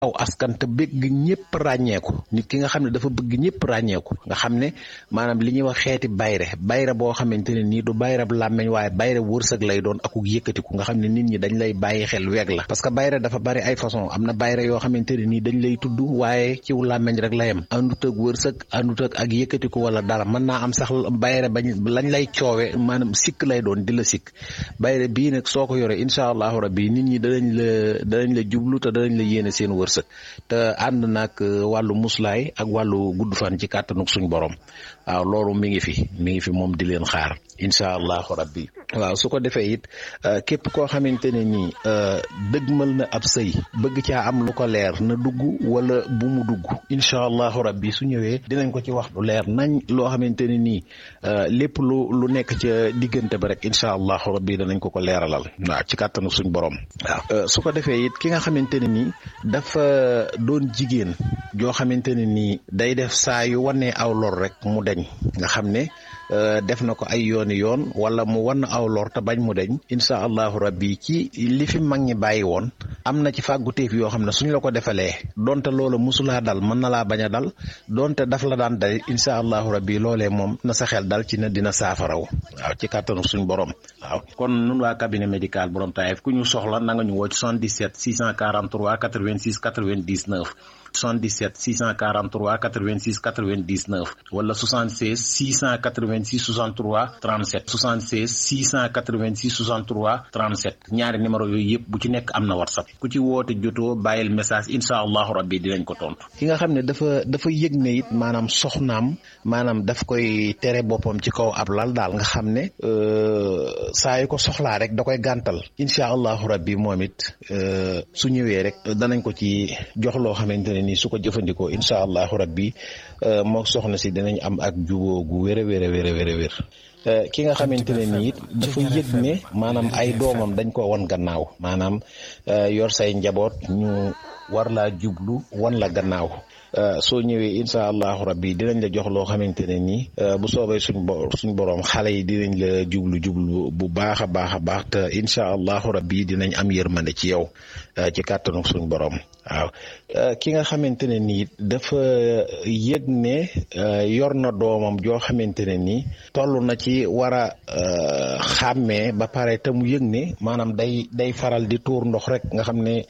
aw askan te bëgg ñëpp ràññeeku nit ki nga xam ne dafa bëgg ñëpp ràññeeku nga xam ne maanaam li ñuy wax xeeti bayre bayre boo xamante ne nii du bayre bu làmmeñ waaye bayre wërsëg lay doon akuk yëkkatiku nga xam ne nit ñi dañ lay bàyyi xel weeg la parce que bayre dafa bari ay façon am na bayre yoo xamante ne nii dañ lay tudd waaye ciw làmmeñ rek la yem àndut ak wërsëg àndut ak ak yëkkatiku wala dara mën naa am sax bayre bañ lañ lay coowe maanaam sikk lay doon di la sikk bayre bii nag soo ko yore incha allahu rabbi nit ñi danañ la danañ la jublu te danañ la yéene seen wërsëg te ànd nag wàllu muslaay ak wàllu gudd fan ci kàttanuk suñ borom waaw loolu mi ngi fi mi ngi fi moom di leen xaar incha allahu rabbi waaw su ko defee it képp koo xamante ne nii dëgmal na ab sëy bëgg caa am lu ko leer na dugg wala bu mu dugg incha allahu rabbi su ñëwee dinañ ko ci wax lu leer nañ loo xamante ne nii lépp lu lu nekk ca diggante ba rek incha allahu rabbi danañ ko ko leeralal waaw ci kàttanuk suñ borom waaw su ko defee it ki nga xamante ne nii dafa doon jigéen joo xamante ne nii day def saa yu wanee aw lor rek mu deñ nga xam ne def na ko ay yooni yoon wala mu wan aw lor te bañ mu deñ incha allahu rabbi ci li fi mag ñi bàyyi woon am na ci fàgguteef yoo xam ne suñ la ko defalee donte loola musulaa dal mën na laa bañ a dal donte daf la daan dal incha allahu rabbi loolee moom na sa xel dal ci ne dina saafaraw waaw ci kàttanu suñ borom waaw kon nun waa cabinet médical borom Taïf ku ñu soxla na nga ñu woo ci 77 643 86 99 77 643 86 99 wala 76 686 63 37 76 686 63 37 ñaari numéro yooyu yëpp bu ci nekk am na whatsapp ku ci woote jotoo bàyyil message incha allahu rabbi dinañ ko tontu. ki nga xam ne dafa dafa yëg ne it maanaam soxnaam maanaam daf koy tere boppam ci kaw ab lal daal nga xam ne saa yu ko soxlaa rek da koy gàntal incha allahu rabbi moom it su ñëwee rek danañ ko ci jox loo xamante ne nii su ko jëfandikoo incha allahu rabbi moo soxna si dinañ am ak juboo gu wér a wér a wér a wér a wér ki nga xamante ne nii it dafa yëg ne maanaam ay doomam dañ ko wan gannaaw maanaam yor say njaboot ñu war laa jublu wan la gannaaw soo ñëwee incha allahu rabbi dinañ la jox loo xamante ne nii bu soobee suñ bo suñ borom xale yi dinañ la jublu jublu bu baax a baax a baax te incha allahu rabbi dinañ am yërmande ci yow ci kàttanu suñ borom waaw ki nga xamante ne nii dafa yëg ne yor na doomam joo xamante ne nii toll na ci war a xàmmee ba pare te mu yëg ne maanaam day day faral di tuur ndox rek nga xam ne.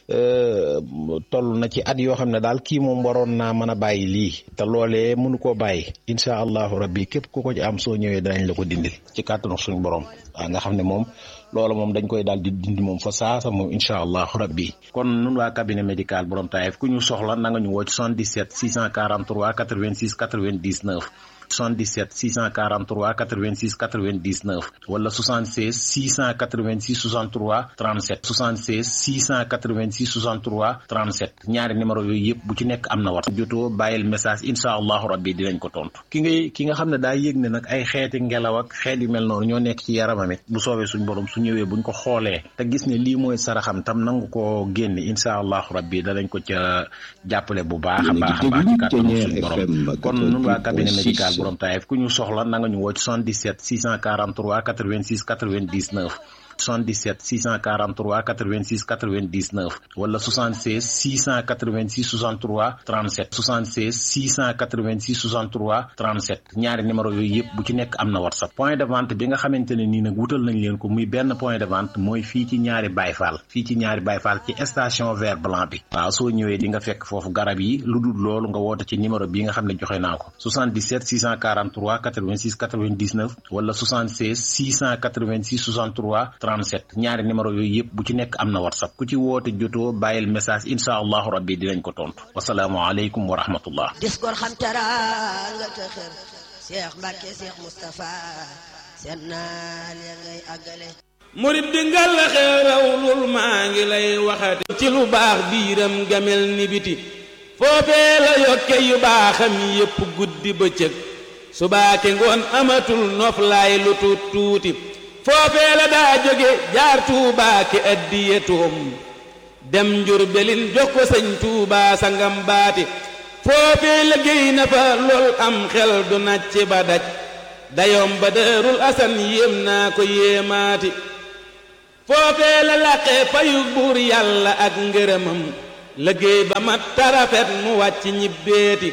toll na ci at yoo xam ne daal kii moom waroon naa mën a bàyyi lii te loolee mënu koo bàyyi incha allahu rabbi képp ku ko ci am soo ñëwee danañ la ko dindil ci kàttanu suñu borom waaw nga xam ne moom loola moom dañ koy daal di dindi moom fa saasa moom incha allahu rabbi kon nun waa cabinet médical borom Taïf ku ñu soxla na nga ñu woo ci 77 643 86 99 77 643 86 99 wala 76 686 63 37 76 686 63 37 ñaari numéro yooyu yëpp bu ci nekk am na wat jotoo bàyyil message incha allahu rabbi dinañ ko tontu ki ngay ki nga xam ne daa yëg ne nag ay xeeti ngelaw ak xeet yu mel noonu ñoo nekk ci yaramam it bu soobee suñ borom su ñëwee buñ ko xoolee te gis ne lii mooy saraxam tam nangu ko génne incha allahu rabbi danañ ko ca jàppale bu baax a baax a baax ci kàttanu suñ borom kon nun waa cabinet médical borom Taïf ku ñu soxla na nga ñu woo ci 77 643 86 99 77 643 86 99 wala 76 686 63 37 76 686 63 37 ñaari numéro yooyu yëpp bu ci nekk am na whatsapp point de vente bi nga xamante ne nii nag wutal nañ leen ko muy benn point de vente mooy fii ci ñaari bayfaal fii ci ñaari bayfaal ci station vert blanc bi waaw soo ñëwee di nga fekk foofu garab yi lu dul loolu nga woote ci numéro bi nga xam ne joxe naa ko 77 643 86 99 wala 76 686 63 37 ñaari numéro yooyu yëpp bu ci nekk am na whatsapp ku ci woote jotoo bàyyil message incha allahu rabbi dinañ ko tontu wasalaamualeykum wa rahmatullah dis gor xam teraanga te xër Cheikh Mbacke Cheikh Moustapha seen naal ya ngay àggale murit di ngal la xeeraw lul maa ngi lay waxati ci lu baax biiram gamel ni biti foofee la yokke yu baaxam yépp guddi bëccëg subaake ngoon amatul noflaay lu tuut tuuti foofee la daa jóge jaar tuubaake addiye tuum dem njurbelin jox ko sëñ tuubaa sangam baati foofee la géy na fa lool am xel du nacc ba daj dayoom ba dërul asan yéem naa ko yéemaati foofee la laqee fayu buur yàlla ak ngërëmam liggéey ba mat tarafet mu wàcc ñibbeeti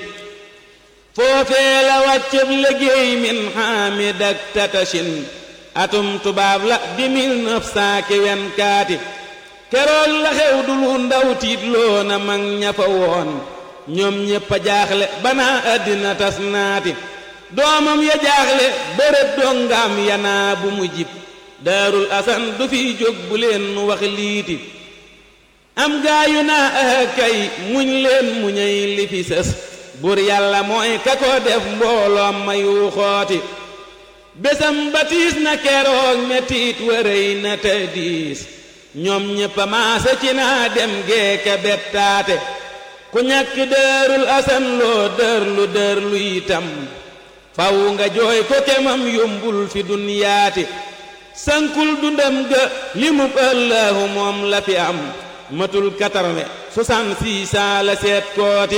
foofee la wàccëb liggéey min xaamid ak tatashin atum tubaab la di mille neuf cent vingt-quatre keroog la xew du lu ndaw tiit loo na mag ña fa woon ñoom ñépp a jaaxle banaa àddina tas naati doomam ya jaaxle bërëb dongaam yanaa bu mu jib daarul asan du fi jóg bu leen nu wax liiti am gaayu naa ah kay muñ leen muñay li fi sës bur yàlla mooy ka ko def mbooloom ma yu xooti bésam batiis na keroog mettiit wërëy na te diis ñoom ñépp a maase ci naa dem geeke bettaate ku ñàkk dërul asan loo dërlu dërlu itam faw nga jooy ko kemam yombul fi dunyaati sankul dundam ga li mu ëllëhu moom la fi am matul quatre-vingt soixante-six ans la seet kooti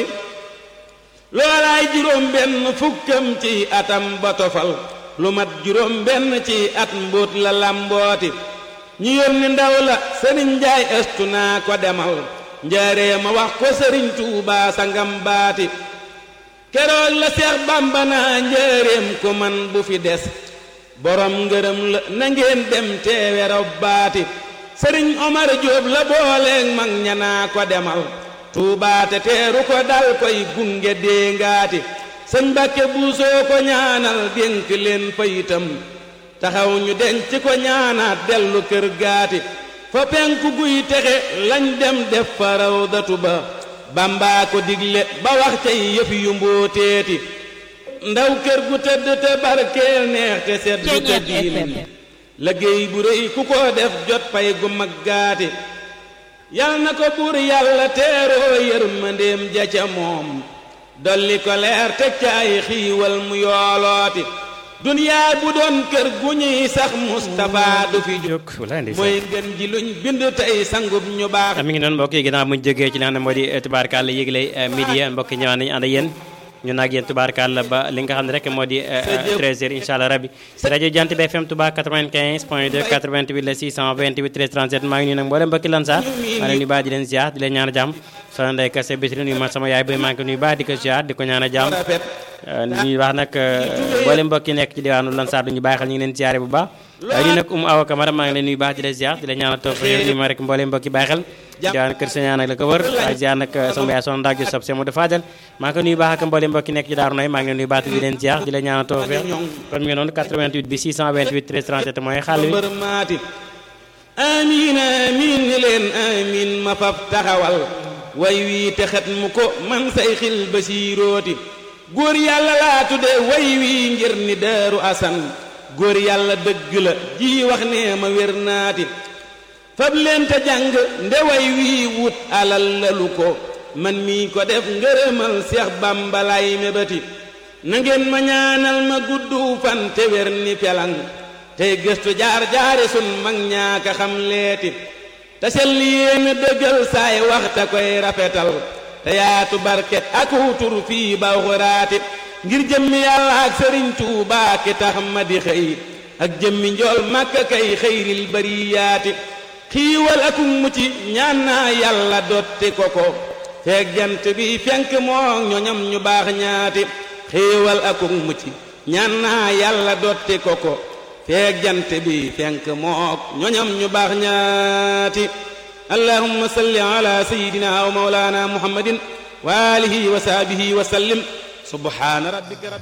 loolaay juróom benn fukkam ci atam ba tofal lu mat juróom benn ci at mbóot la làmbooti ñu yónni ndaw la sëriñ njaay ëstu naa ko demal njaaree ma wax ko sëriñ tuubaa sangam baati keroog la seex bàmba naa njaareem ko man bu fi des borom ngërëm la na ngeen dem teewe robbaati sëriñ omar jóob la booleeg mag ñanaa ko demal tuubaate teeru ko dal koy gunge déngaati sëñ Mbàkke buusoo ko ñaanal dénk leen fayitam taxaw ñu denc ko ñaanaat dellu kër gaati fa penku guy texe lañ dem def fa rawdatu ba bambaa ko digle ba wax cay yëf yu mbóoteeti ndaw kër gu tëdd te barkeel neex te sedd te diin liggéey bu rëy ku ko def jot pay gu mag gaati yal na ko buur yàlla teeroo yërmandeem ja ca moom dolli ko leer teg ca ay xiiwal mu yoolooti duniyaa bu doon kër gu ñuy sax Mustapha du fi jóg mooy ngën ji luñ bind tey sangub ñu baax mi ngi noonu mbokk yi ginnaaw muñ jógee ci li nga xam ne moo di tubaarkàlla yégle midi mbokk yi ñëwaat nañu ànd ak yéen ñu naag yéen tubaarkàlla ba li nga xam ne rek moo di 13h incha allah rabbi si rajo Jant bi FM Touba 95 point 2 88 la 628 13 37 maa ngi nuyu nag mboolem mbokki Lansar maa leen nuyu baax di leen ziar di leen ñaan jàmm soxna Ndeye Kassé Bitri nuyu ma sama yaay bay maa ngi ko nuyu baax di ko ziar di ko ñaan jàmm ñuy wax nag mboolem mbokki nekk ci diwaanu Lansar duñu bàyyi xel ñu ngi leen ziare bu baax waaye ñu nag Umu Awa Camara maa ngi leen nuyu baax di leen ziar di leen ñaanal toog nuyu ma rek mboolem mbokki bàyyi xel diwaan kër Sëñaan nag la ko wër waaye ziar nag sama yaay soxna Ndak Jusuf Semo de Fadel maa ngi ko nuyu baax ak mboolem mbokki nekk ci Daaru Nay maa ngi leen nuyu baax di leen ziar di leen ñaanal toog kon mi ngi noonu 88 bi 628 13 37 mooy xàll wi amiin amiin ni leen amiin ma fab taxawal way wii te xet mu ko man say xil ba siirooti góor yàlla laa tudde way wii ngir ni daaru asan góor yàlla dëgg la ji wax nee ma wér naati fab leen te jàng nde way wii wut alal lalu ko man mii ko def ngërëmal seex bambalaay mébati na ngeen ma ñaanal ma guddu fan te wér ni pelang tey gëstu jaar jaari sun mag ñaaka xam leeti te sell yéen dëggal saay waxta koy rafetal te yaatu barke ak wutur fii ba xuraati ngir jëmmi yàlla ak sëriñ Tuubaa ki tax ma di xëy ak jëmmi njool màkka kay xëyril bariyaati xiiwal ak mucc ñaan naa yàlla dotti ko ko feeg jant bi fenk moo ñoñam ñu baax ñaati xiiwal ak mucc ñaan naa yàlla dotti ko ko feeg jant bi fenk mook ñoñam ñu baax ñaati allahumma salli ala sayyidina wa mawlana muhammadin wa alihi wa sahbihi wa sallim subhana rabbika